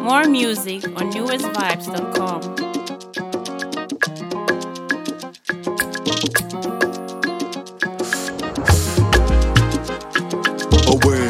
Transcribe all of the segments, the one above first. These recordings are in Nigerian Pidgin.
More music on newestvibes.com. away.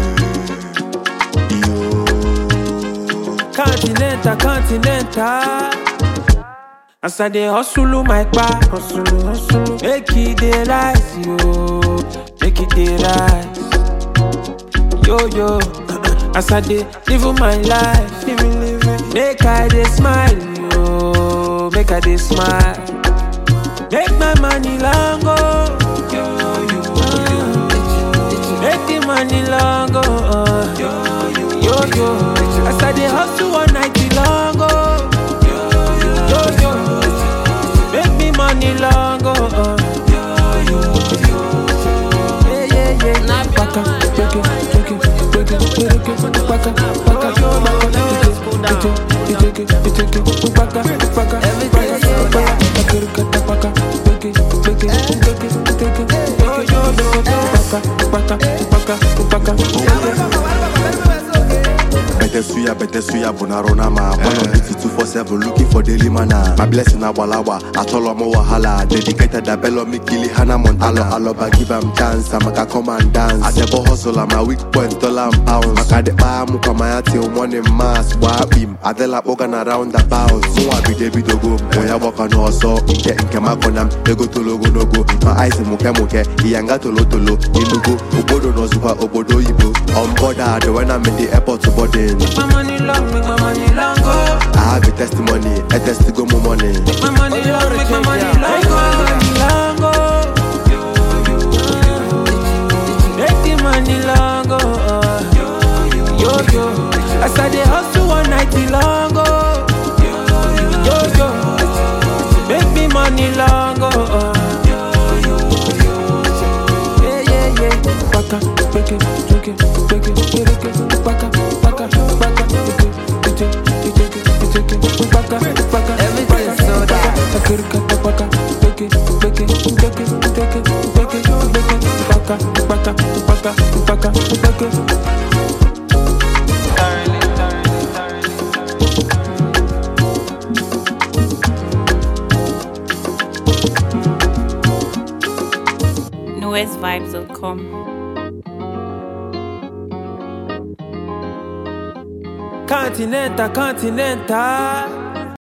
Yo. Continental, continental. As I dey hustle my back, hustle, hustle. Make it dey rise, yo. Make it dey rise. Yo, yo. As I dey live my life, living, living. Make I dey smile, yo. Make I dey smile. Make my money long go. Yo, yo, yo. Make the money long go. uh. Yo, yo. As I dey hustle one night long go. Yo, yo. Make me money long go. uh. Yeah, yeah, yeah. Baka, beke, beke, beke, beke, baka, baka, baka, beke, beke, beke, beke, baka, baka, baka, baka, baka, beke, beke, beke, beke, beke, yo, yo, baka, baka, baka, baka, baka. Better suya, better suya, bonarona ma. One on duty two four seven, looking for daily mana. My blessing abalawa, I told him wahala. Dedicated a bello me kili Hannah Montana. Aloba give him chance, I'm a come and dance. I never hustle, I'm a weak point, dollar and pounds. Makade pa muka maya till morning mass. Wabim, Adela organ around the bounds. So I be David Ogo, Moya waka no so. Inke inke makonam, ego to logo no go. My eyes muke muke, iyanga tolo tolo. Inugo, obodo no zupa, obodo ibo. On board, when I'm in the airport to boarding. Make my money long, make my money long go. I have a testimony, a test go more money. Make my money long, make my money long go. Long go. Make the money long go. uh. Yo yo, as I dey hustle one night long go. Yo yo, make me money long go. uh. Yeah yeah yeah, baka, beke, beke, beke, beke, baka, baka, baka, beke, beke, beke, beke, baka, baka, Everything's baka, so baka, baka, baka, beke, beke, beke, beke, beke, beke, baka, baka, baka, baka, beke. newestvibes.com. Continental, continental.